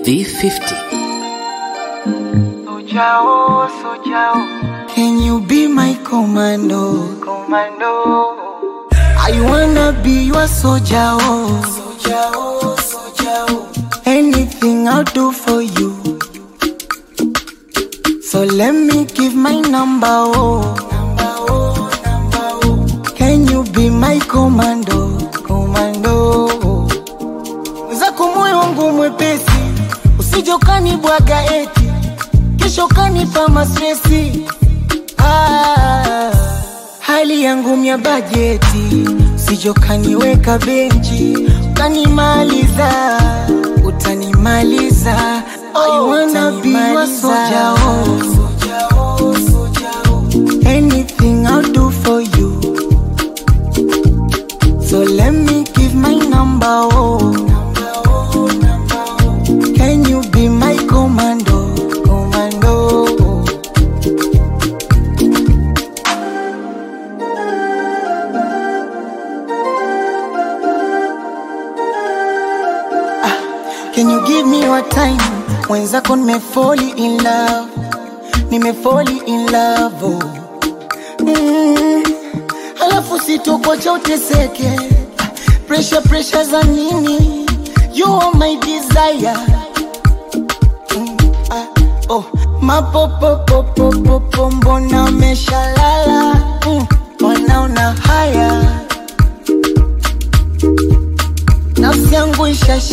V50. Sojao, Sojao, Can you be my commando? Commando. I wanna be your soldier. Oh. Soldier, oh, soldier. oh. Anything I'll do for you. So let me give my number. Oh. Number, oh, number, oh. Can you be my commando? Commando. oh. Mwenzako moyo wangu mwepesi, usije ukanibwaga eti kesho kanipa mastresi. Ah, hali yangu mya bajeti, usije ukaniweka benchi ukanimaliza, utanimaliza. I wanna be your soldier, oh. Anything I'll do for you. So let me give my number, oh. Can you be my commando, commando? Ah, Can you give me your time? Mwenzako nimefoli in love, nimefoli in love, oh. Mm, halafu sitokocha uteseke pressure pressure za nini you are my desire mm, ah, oh. mapopopopopopo mbona umeshalala mm, wanaona haya nafsi yangu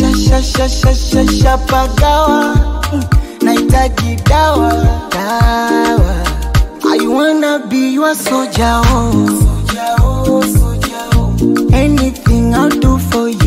ishashashashashashapagawa mm, nahitaji dawa dawa I wanna be your soldier, oh. Anything I'll do for you.